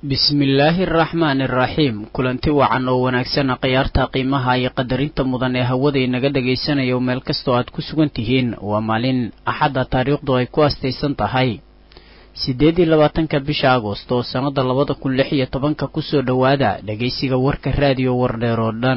bismillaahi araxmaani araxiim kulanti wacan oo wanaagsana khiyaarta qiimaha iyo qadarinta mudan ee hawada inaga dhagaysanayo meel kastoo aad ku sugan tihiin waa maalin axadda taariikhdu ay ku astaysan tahay siddeed iyo labaatanka bisha agost oo sannada labada kun lix iyo tobanka kusoo dhowaada dhegaysiga warka raadiyo wardheer oo dhan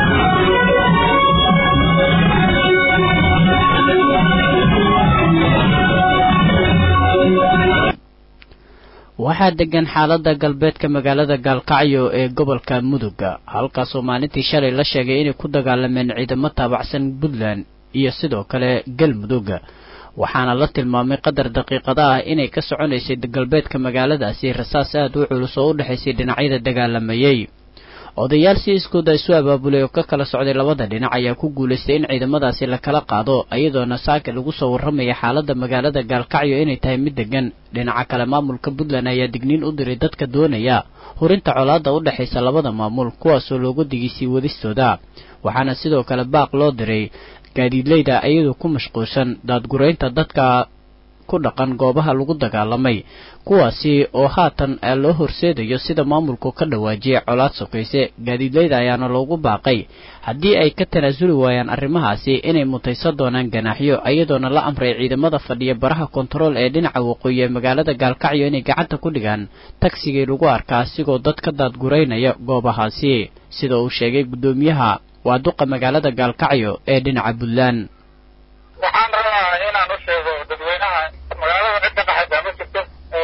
waxaa degan xaaladda galbeedka magaalada gaalkacyo ee gobolka muduga halkaasoo maalintii shalay la sheegay inay ku dagaalameen ciidamo taabacsan puntland iyo sidoo kale galmudug waxaana la tilmaamay qadar daqiiqada ah inay ka soconaysay galbeedka magaaladaasi rasaas aad u culus oo u dhexaysay dhinacyada dagaalamayey odayaal si iskooda isu abaabulay oo ka kala socday labada dhinac ayaa ku guulaystay in ciidamadaasi la kala qaado iyadoona saaka lagu soo warramaya xaaladda magaalada gaalkacyo inay tahay mid degan dhinaca kale maamulka puntland ayaa digniin u diray dadka doonaya hurinta colaadda u dhexaysa labada maamul kuwaasoo loogu digisay wadistooda waxaana sidoo kale baaq loo diray gaadiidleyda iyadoo ku mashquulsan daadguraynta dadka ku dhaqan goobaha lagu dagaalamay kuwaasi oo haatan loo horseedayo sida maamulku ka dhawaajiyay colaad sokayse gaadiidleyda ayaana loogu baaqay haddii ay ka tanaasuli waayaan arrimahaasi inay mutaysan doonaan ganaaxyo iyadoona la amray ciidamada fadhiya baraha kontarool ee dhinaca waqooyi ee magaalada gaalkacyo inay gacanta ku dhigaan tagsigii lagu arkaa asigoo dad ka daadguraynaya goobahaasi sida uu sheegay guddoomiyaha waa duqa magaalada gaalkacyo ee dhinaca puntland waxaan rabaa inaan u sheego dadweynaha magaalada cidda dhaxaysa ma jirto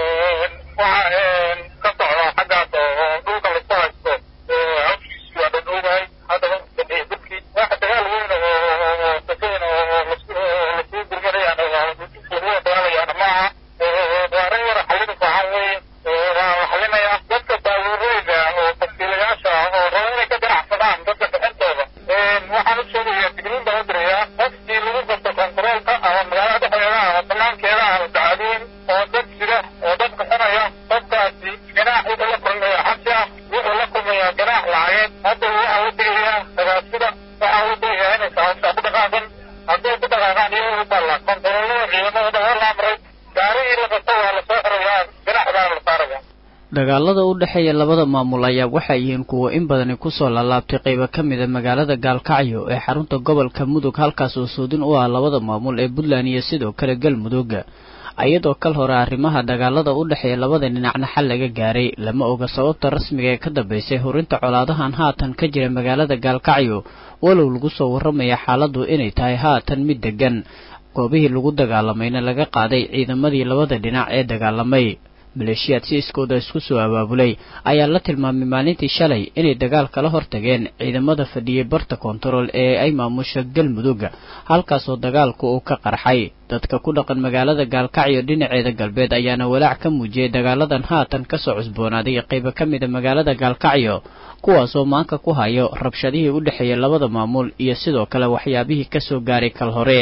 waxa ka socda xaggaas oo dhulka laisku haysto hawshiisu waa dhadhowdahay haddaba dadkii waxa dagaal weyn oo sakeyn oo lasuu gurmanayaan lagu dagaalayaan maaha waa arrin yar xallin fiican weeye waa la xallinayaa dadka baabuureyda oo tafsiilayaasha oo raba inay ka ganacsadaan dadka bixintooda waxaan u sheegayaa digniin baan u dirayaa qofkii lagu qabto kontaroolka ama magaalada dhexdeeda ama banaankeeda ama dacadiin oo dad jira oo dad bixinaya qofkaasi ganaax wuxuu la kulmaya xabsi ah wuxuu la kulmayaa ganaax lacageed hadda waxaa u digayaa dagaasida waxaa u digayaa inay saabsa ku dhaqaaqan hadday ku dhaqaaqaan iyago u balla kontaroolada ciidamadooda waa la amray gaarigii la qabto waa lasoo xirayaa ganaax baana la saaraya dagaalada u dhexeeya labada maamul ayaa waxay yihiin kuwo in badani kusoo laalaabtay qaybo ka mida magaalada gaalkacyo ee xarunta gobolka mudug halkaas oo soodin u ah labada maamul ee puntland iyo sidoo kale galmudug iyadoo kal hore arrimaha dagaalada u dhexeeya labada dhinacna xal laga gaaray lama oga sababta rasmiga ee ka dambaysay hurinta colaadahan haatan ka jira magaalada gaalkacyo walow lagu soo warramaya xaaladdu inay tahay haatan mid degan goobihii lagu dagaalamayna laga qaaday ciidamadii labada dhinac ee dagaalamay maleeshiyaad si iskooda isku soo abaabulay ayaa la tilmaamay maalintii shalay inay dagaal kala hortageen ciidamada fadhiyey barta kontarool ee ay maamusha galmudug halkaasoo dagaalku uu ka qarxay dadka ku dhaqan magaalada gaalkacyo dhinaceeda galbeed ayaana walaac ka muujiyey dagaaladan haatan kasoo cusboonaaday qaybo ka mida magaalada gaalkacyo kuwaasoo maanka ku hayo rabshadihii u dhexeeyay labada maamul iyo sidoo kale waxyaabihii kasoo gaaray kal hore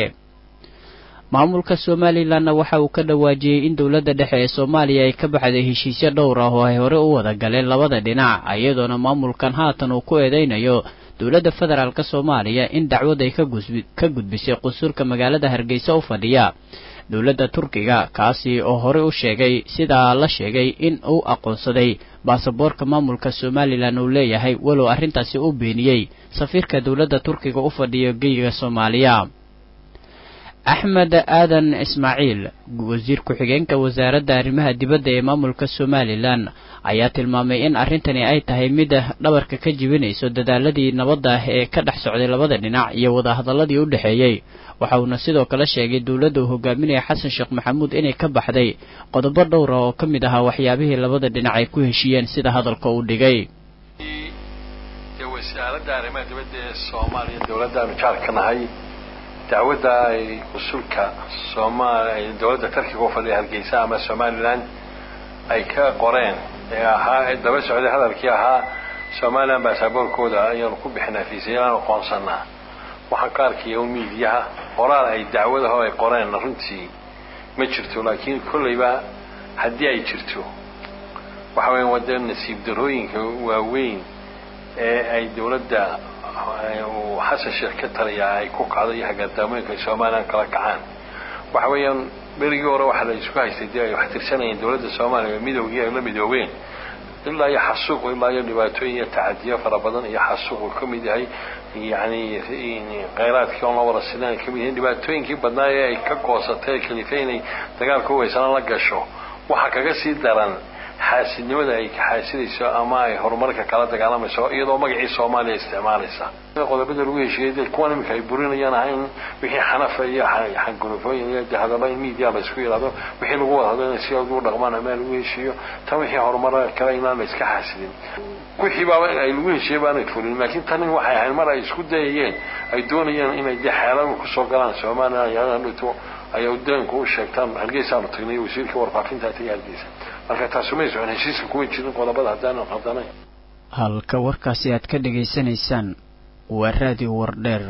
maamulka somalilanna waxa uu ka dhawaajiyey in dowladda dhexe ee soomaaliya ay ka baxday heshiisyo dhowr ah oo ay hore u wada galeen labada dhinac iyadoona maamulkan haatan uu ku eedeynayo dowladda federaalk soomaaliya in dacwad ay ka gudbisay qusuurka magaalada hargeysa u fadhiya dowladda turkiga kaasi oo horey u sheegay sidaa la sheegay in uu aqoonsaday baasaboorka maamulka somalilan uu leeyahay walow arrintaasi u beeniyey safiirka dowladda turkiga u fadhiya geyiga soomaaliya axmed aadan ismaaciil wasiir ku-xigeenka wasaaradda arrimaha dibadda ee maamulka somalilan ayaa tilmaamay in arrintani ay tahay mid dhabarka ka jibinayso dadaaladii nabadda ah ee ka dhex socday labada dhinac iyo wadahadaladii u dhexeeyey waxa uuna sidoo kale sheegay dowladda uu hogaaminaya xasan sheekh maxamuud inay ka baxday qodobo dhowra oo ka mid ahaa waxyaabihii labada dhinac ay ku heshiiyeen sida hadalka uu dhigay wasaaradda arrimaha dibadda ee soomaaliya dowladdaanu jaar ka nahay dacwadda ay qusulka soomaaliya dowladda tarkiga u fadhiya hargeysa ama somalilan ay ka qoreen ee ahaa daba socday hadalkii ahaa somalilan baasaboorkooda ayaanu ku bixinaa fiisayaan aqoonsanaa waxaan ka arkaya un miidiyaha qoraal ay dacwadaho ay qoreen runtii ma jirto laakiin kollayba haddii ay jirto waxa weya wada nasiib darooyinka waaweyn ee ay dowladda uu xasan sheekh ka taliyaa ay ku kacdo iyo hagaardaamooyinka ay somalilan kala kacaan waxa weeyaan berigii hore waxaa la isku haystay dee ay wax tirsanayeen dowladda soomaaliya midoogii ay la midoobeen ilaa iyo xasuuq ilaa iyo dhibaatooyin iyo tacadiyo fara badan iyo xasuuq uu ka mid yahay yani kheyraadkii oon la wada sinan ka mid yahay dhibaatooyinkii badnaa ee ay ka goosatay kalifa inay dagaalka uweysana la gasho waxaa kaga sii daran xaasidnimada ay xaasidayso ama ay horumarka kala dagaalamayso iyadoo magacii soomaaliya isticmaalaysa qodobada lagu heshiiyey de kuwan iminka ay burinayaan ahayn wixii xanafa iyo xangulufooyin iyo de hadaba in media la isku yidhahdo wixii lagu wada hadlo inay si ugu dhaqmaan ama lagu heshiiyo tan wixii horumar kale inaan la iska xaasidin wixii baa ay lagu heshiiyey baanay fulin laakiin tanin waxay ahayd mar ay isku dayayeen ay doonayeen inay de xeelada kusoo galaan soomaaliya yadhito ay udaanku u sheegtaan hargeysaanu tagnay wasiirka warfaafinta tagay hargeysa marka taasu may socon heshiiska kuma jirin qodobada haddaanu qaldanayn halka warkaasi aad ka dhegaysanaysaan waa raadiyo wardheer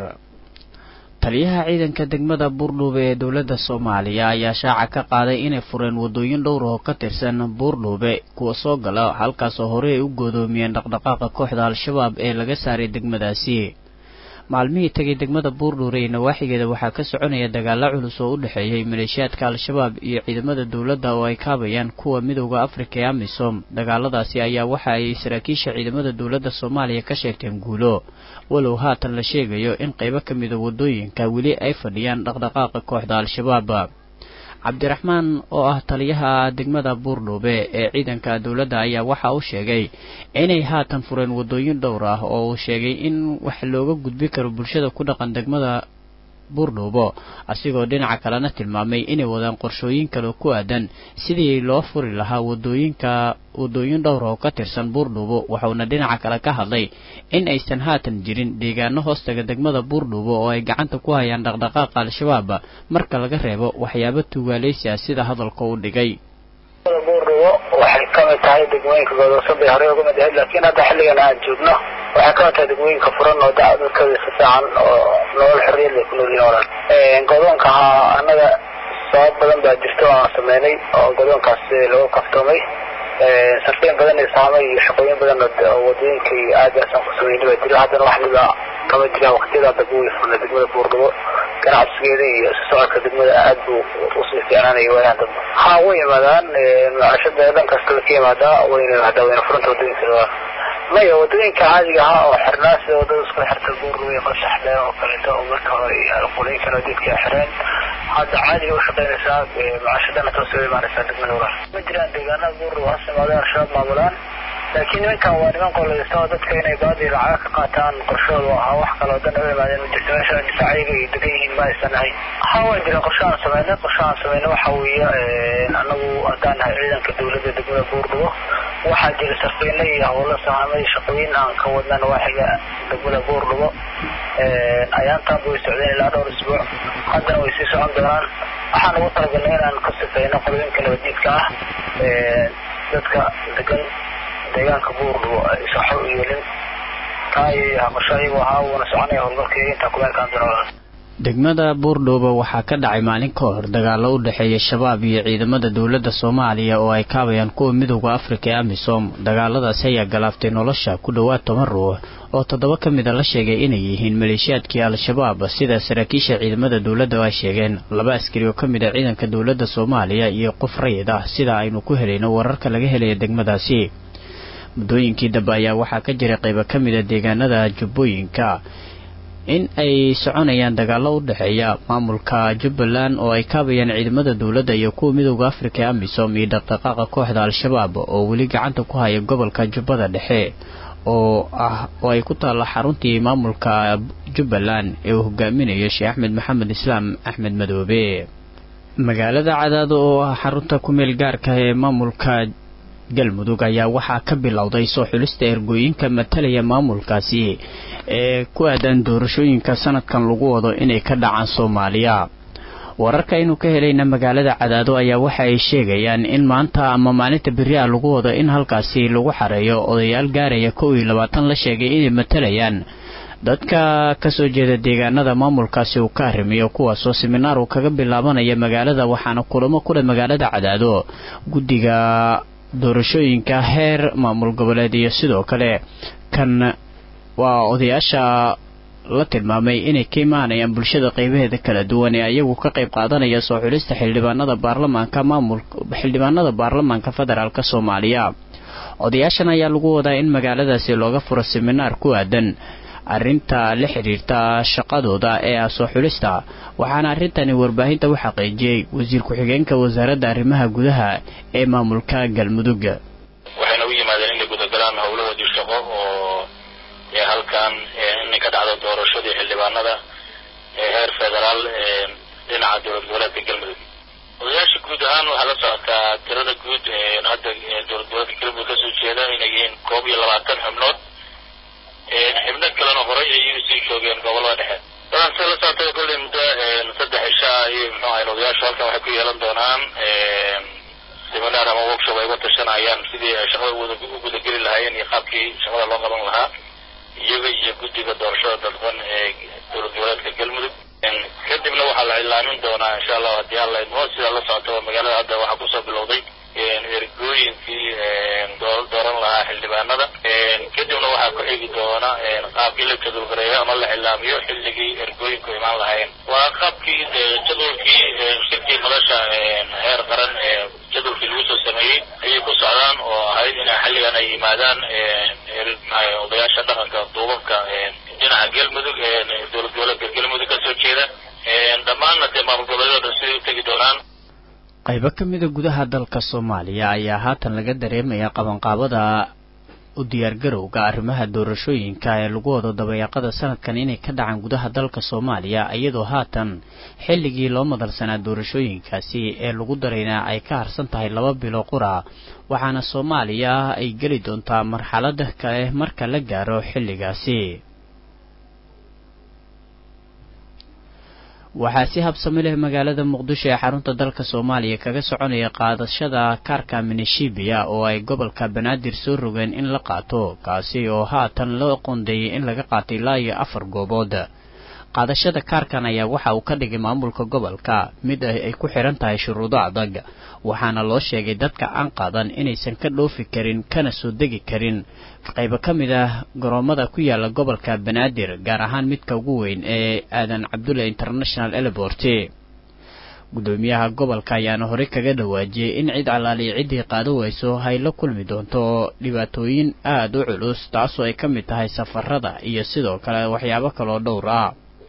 taliyaha ciidanka degmada buurdhuube ee dowladda soomaaliya ayaa shaaca ka qaaday inay fureen waddooyin dhowr oo ka tirsan buurdhuube kuwa soo gala halkaasoo horey ay u goodoomiyeen dhaqdhaqaaqa kooxda al-shabaab ee laga saaray degmadaasi maalmihii tegay degmada buurdhuure iyo nawaaxigeeda waxaa ka soconaya dagaalo culus oo u dhexeeyay maleeshiyaadka al-shabaab iyo ciidamada dowladda oo ay kaabayaan kuwa midowda afrika ee amisom dagaaladaasi ayaa waxa ay saraakiisha ciidamada dowladda soomaaliya ka sheegteen guulo walow haatan la sheegayo in qaybo ka mida waddooyinka weli ay fadhiyaan dhaqdhaqaaqa kooxda al-shabaab cabdiraxmaan oo ah taliyaha degmada buurdhuube ee ciidanka dowladda ayaa waxa uu sheegay inay haatan fureen waddooyin dhowr ah oo uu sheegay in wax looga gudbi karo bulshada ku dhaqan degmada buurdhuubo asigoo dhinaca kalena tilmaamay inay wadaan qorshooyin kale ku aadan sidii loo furi lahaa wadooyinka waddooyin dhowr oo ka tirsan buurdhuubo waxauna dhinaca kale ka hadlay in aysan haatan jirin deegaano hoostaga degmada buurdhuubo oo ay gacanta ku hayaan dhaqdhaqaaqa al-shabaab marka laga reebo waxyaabo tuugaaleysi ah sida hadalka u dhigay buurdhuubo waxay ka mid tahay degmooyinka godoobsan bay horey uga mid ahayd laakiin hadda xilligan aan joogno waxay ka mid tahay degmooyinka furan oo dadkooda si fiican oo nolol xorriyad lay ku noolyihin olan godoonka ahaa annaga sabab badan baa jirta oo aan sameynay oo godoonkaas lagu kaftoomay sarfeen badan iyo saamay iyo shaqooyin badan oo wadooyinka iyo aadaasaan ku sameynay baa jira haddana wax dhiba kama jiraan waqtiyada dambe way furna degmada buurdhubo ganacsigeeda iyo isu socodka degmada aad buu usii fiicnaanaya waayaan dambe ha way yimaadaan macaashada dhan kastaba ka yimaadaa wayna yimaadaa wayna furanta wadooyinka maya wadooyinka caadiga ahaa oo xirnaa sida wadada isku xirta buurruwe qasaxle oo kaleeto oo marka hore qolooyinkan wadidka xireen hadda caadiga ushaqeynaysaa macaashadana toos uga imaanaysaa degmada walaal ma jiraan deegaanada buurruwe has imaadeen al-shabaab maamulaan laakiin nimankan waa niman qolaysta oo dadka inay baadii lacaga ka qaataan qorshooda ahaa wax kaloo dan uga imaadeen ma jirto meesha difaaciyaga ay degan yihiin ma aysan ahayn ha waa jiraan qorshe aan sameynay qorshe aan sameynay waxa weeye anagu haddaan nahay ciidanka dowladda degmada buurdhubo waxaa jira sarfeyne iyo howlo sahamay shaqooyin aan ka wadna nawaaxiga degmada buurdhubo ayaantaanba way socdeen ilaa dhowr isbuuc haddana way sii socon doonaan waxaan ugu talagalnay inaan ka sifeyno qolooyinka nabadiidka ah dadka degan deegaanka buurdhubo ay saxo u yeelin taa iyo qorsho ayagu ahaa wuuna soconaya howlgalkaiyo intaa kumeelkaan doona degmada buurdhuuba waxaa ka dhacay maalin ka hor dagaalo u dhexeeya shabaab iyo ciidamada dowladda soomaaliya oo ay kaabayaan kuwa midowda afrika ee amisom dagaaladaasi ayaa galaaftay nolosha ku dhowaad toban ruux oo toddoba ka mid a la sheegay inay yihiin maleeshiyaadkii al-shabaab sida saraakiisha ciidamada dowladda ay sheegeen laba askari oo ka mid a ciidanka dowladda soomaaliya iyo qof rayid ah sida aynu ku helayno wararka laga helaya degmadaasi muddooyinkii dambe ayaa waxaa ka jiray qaybo ka mid a deegaanada jubbooyinka in ay soconayaan dagaallo u dhexeeya maamulka jubbaland oo ay kaabayaan ciidamada dowladda iyo kuwa midowda afrika ee amisom iyo dhaqdhaqaaqa kooxda al-shabaab oo weli gacanta ku haya gobolka jubbada dhexe oo ah oo ay ku taalla xaruntii maamulka jubbaland ee uu hogaaminayo sheekh axmed maxamed islaam axmed madoobe magaalada cadaado oo ah xarunta kumeel gaarka ee maamulka galmudug ayaa waxaa ka bilowday soo xulista ergooyinka matalaya maamulkaasi ee ku aadan doorashooyinka sanadkan lagu wado inay ka dhacaan soomaaliya wararka aynu ka helayna magaalada cadaado ayaa waxa ay sheegayaan in maanta ama maalinta beri a lagu wado in halkaasi lagu xareeyo odayaal gaaraya kow iyo labaatan la sheegay inay matalayaan dadka kasoo jeeda deegaanada maamulkaasi uu ka arrimiyo kuwaasoo siminaar uu kaga bilaabanaya magaalada waxaana kulamo kule magaalada cadaado guddiga doorashooyinka heer maamul goboleed iyo sidoo kale kan waa odayaasha la tilmaamay inay ka imaanayaan bulshada qeybaheeda kala duwan ee ayagu ka qayb qaadanaya soo xulista xildhibaanada baarlamaanka maamul xildhibaanada baarlamaanka federaalk soomaaliya odayaashan ayaa lagu wadaa in magaaladaasi looga furo siminaar ku aadan arrinta la xidhiirta shaqadooda ee ah soo xulista waxaana arrintani warbaahinta u xaqiijiyey wasiir ku-xigeenka wasaaradda arrimaha gudaha ee maamulka galmudug waxayna u yimaadeen inay gudagalaan howlahoodii shaqo oo halkan inay ka dhacdo doorashadii xildhibaanada ee heer federaal dhinaca dowlad goboleedka galmudug odayaasha guud ahaan waxaa la socotaa tirada guud hadda dowlad goboleedka galmudug kasoo jeeda inay yihiin koob iyo labaatan xubnood xibno kalena horay ayay usii joogeen gobolada dhexe dadan sida la socota kolley muddo saddex cisha ayay muxuu ahayn odayaashu halkan waxay ku yeelan doonaan seminar ama workshop ay uga tashanayaan sidii ay shaqada u gudageli lahaayeen iyo qaabkii shaqada loo qaban lahaa iyaga iyo guddiga doorashada dadban ee dowlad goboleedka galmudug kadibna waxaa la cilaamin doonaa insha allahu haddii alla idmo sidaa la socota magaalada hadda waxaa kusoo bilowday ergooyinkii dooran lahaa xildhibaanada kadibna waxaa ku xigi doona qaabkii la jadwalgareeyo ama la cilaamiyo xilligii ergooyinku imaan lahaayeen waa qaabkii jadwalkii shirkii madasha heer qaran ee jadwalkii lagu soo sameeyey ayay ku socdaan oo ahayd in xilligan ay yimaadaan odayaasha dhaqanka duubabka dhinaca galmudug dowlad goboleedka galmudug kasoo jeeda dhammaanna dee maamul goboleedyada siday u tegi doonaan qaybo ka mida gudaha dalka soomaaliya ayaa haatan laga dareemaya qabanqaabada u diyaargarowga arrimaha doorashooyinka ee lagu wado dabayaaqada sanadkan inay ka dhacaan gudaha dalka soomaaliya iyadoo haatan xilligii loo madalsanaa doorashooyinkaasi ee lagu daraynaa ay ka harsan tahay laba bilo qura waxaana soomaaliya ay geli doontaa marxalada kale marka la gaaro xilligaasi waxaa si habsami leh magaalada muqdisho ee xarunta dalka soomaaliya kaga soconaya qaadashada kaarka minishibiya oo ay gobolka banaadir soo rogeen in la qaato kaasi oo haatan loo qoondeeyey in laga qaatay ilaa iyo afar goobood qaadashada kaarkan ayaa waxa uu ka dhigay maamulka gobolka mid ay ku xiran tahay shuruudo adag waxaana loo sheegay dadka aan qaadan inaysan ka dhoofi karin kana soo degi karin qaybo ka mid ah garoomada ku yaala gobolka banaadir gaar ahaan midka ugu weyn ee aadan cabdulle international elebort gudoomiyaha gobolka ayaana horey kaga dhawaajiyey in cid calaaliya ciddii qaado weyso hay la kulmi doonto dhibaatooyin aada u culus taasoo ay ka mid tahay safarada iyo sidoo kale waxyaabo kaloo dhowr ah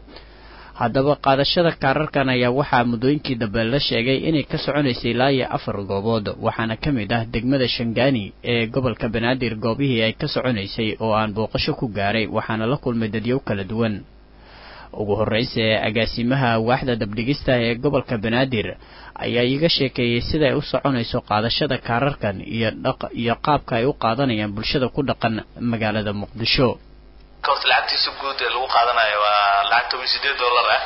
haddaba qaadashada kaararkan ayaa waxaa muddooyinkii dambe la sheegay inay ka soconaysay ilaa iyo afar goobood waxaana ka mid ah degmada shangaani ee gobolka banaadir goobihii ay ka soconaysay oo aan booqasho ku gaaray waxaana la kulmay dadyow kala duwan ugu horreysa ee agaasimaha waaxda dabdhigista ee gobolka banaadir ayaa iiga sheekeeyey siday u soconayso qaadashada kaararkan iyo dhaq iyo qaabka ay u qaadanayaan bulshada ku dhaqan magaalada muqdisho horta lacagtiisa guud ee lagu qaadanayo waa lacag toban sideed dollar ah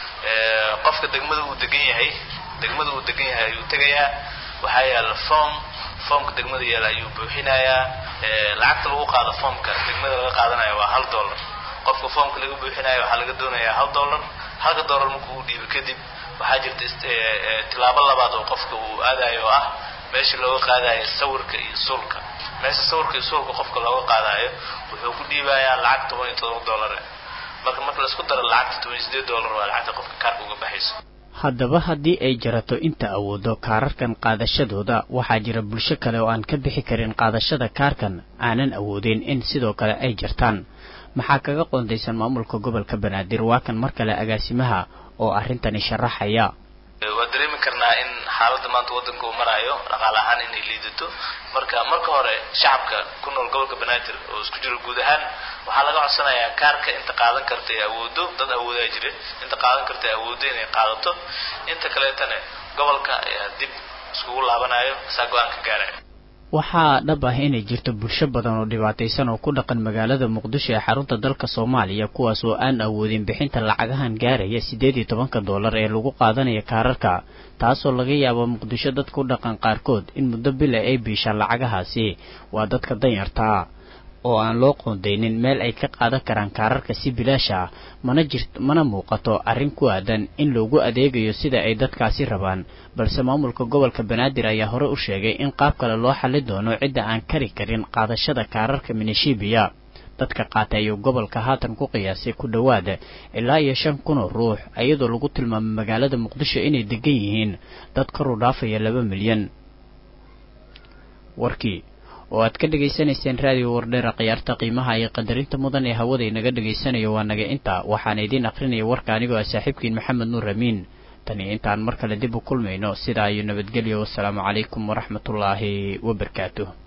qofka degmada uu degan yahay degmada uu degan yahay ayuu tegayaa waxaa yaala form formka degmada yaala ayuu buuxinayaa lacagta lagu qaado formka degmada laga qaadanayo waa hal dollar qofka formka laga buuxinayo waxaa laga doonayaa hal dollar halka dollar marka uu dhiibo kadib waxaa jirta tilaabo labaad oo qofka uu aadayo oo ah meesha looga qaadayo sawirka iyo suulka meesha sawirka iyo suulka qofka looga qaadayo wuxuu ku dhiibayaa lacag toban iyo todoba dollar marka marka laisku daro lacagta toban iyo sideed dollar waa lacagta qofka kaarka uga baxayso haddaba haddii ay jarato inta awoodo kaararkan qaadashadooda waxaa jira bulsho kale oo aan ka bixi karin qaadashada kaarkan aanan awoodin in sidoo kale ay jartaan maxaa kaga qoondaysan maamulka gobolka banaadir waa kan mar kale agaasimaha oo arrintani sharaxaya waa dareemi karnaa in xaaladda maanta waddanka uu maraayo dhaqaale ahaan inay liidato marka marka hore shacabka ku nool gobolka banaadir oo isku jiro guud ahaan waxaa laga codsanayaa kaarka inta qaadan karta ee awoodo dad awoodaa jira inta qaadan karta ee awoodo inay qaadato inta kaleetana gobolka ayaa dib iskugu laabanayo saa go-aan ka gaaraya waxaa dhab ah inay jirto bulsho badan oo dhibaataysan oo ku dhaqan magaalada muqdisho ee xarunta dalka soomaaliya kuwaas oo aan awoodin bixinta lacagahan gaaraya siddeed iyo tobanka dollar ee lagu qaadanaya kaararka taasoo laga yaabo muqdisho dad ku dhaqan qaarkood in muddo bila ay biishaan lacagahaasi waa dadka danyartaa oo aan loo qoondaynin meel ay ka qaadan karaan kaararka si bilaash ah mana jirt mana muuqato arrin ku aadan in loogu adeegayo sida ay dadkaasi rabaan balse maamulka gobolka banaadir ayaa hore u sheegay in qaab kale loo xali doono cidda aan kari karin qaadashada kaararka minishibiya dadka qaatay ayuu gobolka haatan ku qiyaasay ku dhowaada ilaa iyo shan kun oo ruux iyadoo lagu tilmaamay magaalada muqdisho inay degan yihiin dad kor u dhaafaya laba milyan warkii oo aad ka dhegaysanayseen raadiyo wardheera khiyaarta qiimaha iyo qadarinta mudan ee hawada inaga dhegaysanayo waa naga intaa waxaana idiin akrinaya warka anigoo ah saaxiibkiin maxamed nuur amiin tani intaan mar kale dib u kulmayno sidaa iyo nabadgelyo wasalaamu calaykum waraxmatullaahi wabarakaatuh